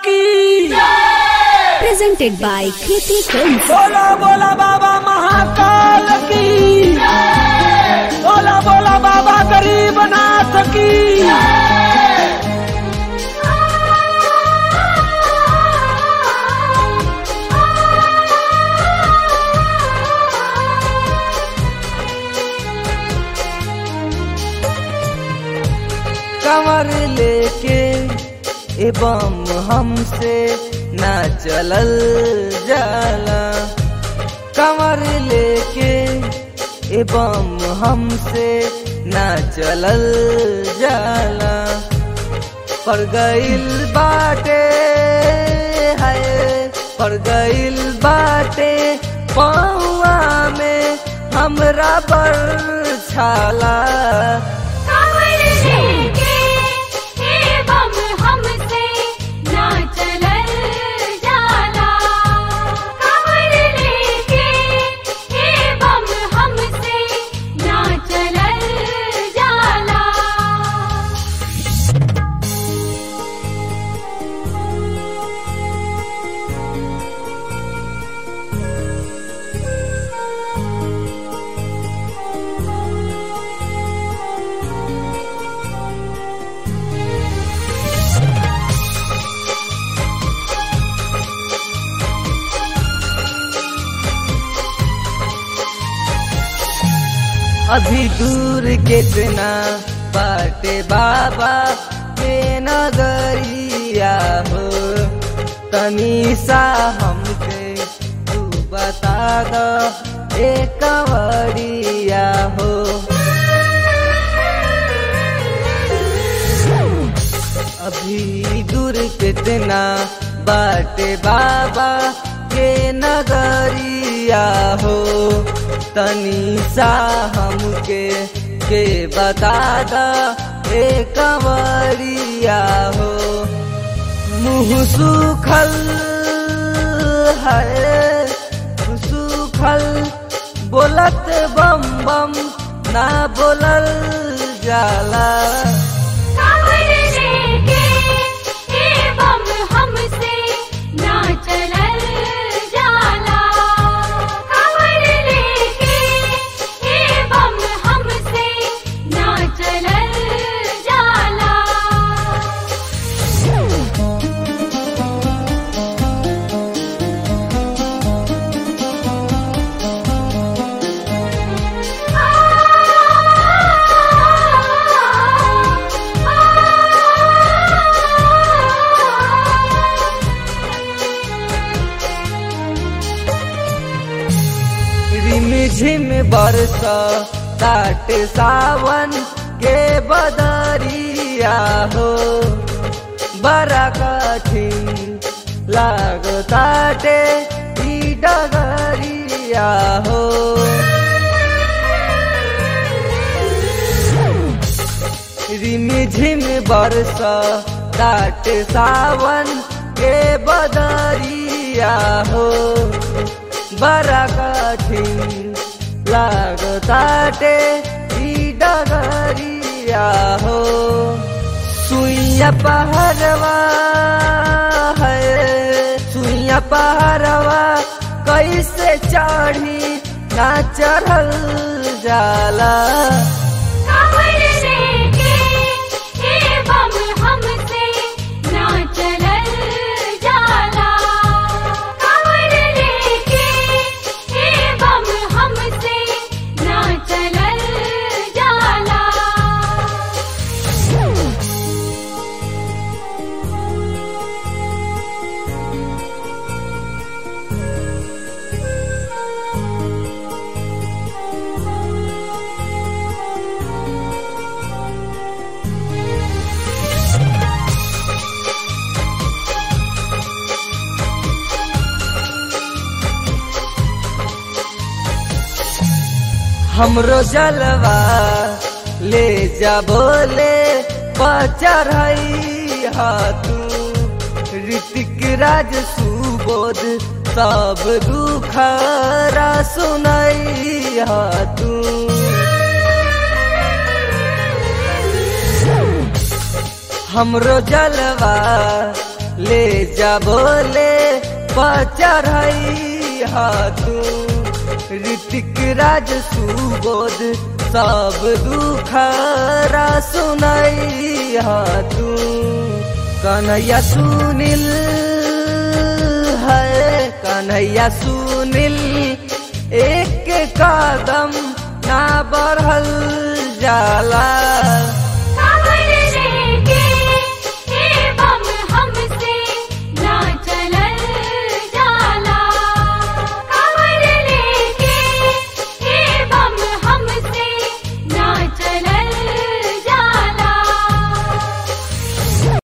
की presented by Kriti Films. बोला बोला बाबा महाकाल की बोला बोला बाबा गरीबनाथ की कमर लेके एवं हमसे ना चलल जाला कमर लेके एवं हमसे ना चलल जाला पर गइल बाटे है पर गइल बाटे पौआ में हमरा पर छाला कांवर लेके एवं हमसे ना चलल जाला कांवर लेके एवं हमसे ना चलल जाला अभी दूर कितना बाटे बाबा के नगरिया हो तनी सा हमके तू बता दो एक कंवरिया हो अभी दूर कितना बाटे बाबा के नगरिया हो तनी सा हमके के बता दा ए कंवरिया हो मुँह सूखल है सूखल बोलत बम बम ना बोलल जाला कांवर लेके एवं हमसे ना चलल जाला कांवर लेके एवं हमसे ना चलल जाला रिम झिम बरस ताट सावन के बदरिया हो बड़ा कठिन लागताटे ई डगरिया हो रिम झिम बरस ताट सावन के बदरिया हो बड़ा कठिन लागताटे ई डगरिया हो सुइया पहरवा है सुइया पहरवा कैसे चढ़ी ना चढ़ल जाला कांवर लेके एवं हमसे ना चलल जाला कांवर लेके एवं हमसे ना चलल जाला हमरो जलवा ले जा बोले पचरई तू ऋतिक राज सुबोध सब दुखरा सुनई तू हमरो जलवा ले जा बोले पचढ़ई हा तू ऋतिक राज सुबोध सब दुखरा सुनई हा तू कन्हैया सुनील है कन्हैया सुनील एक कदम ना बढ़ल जाला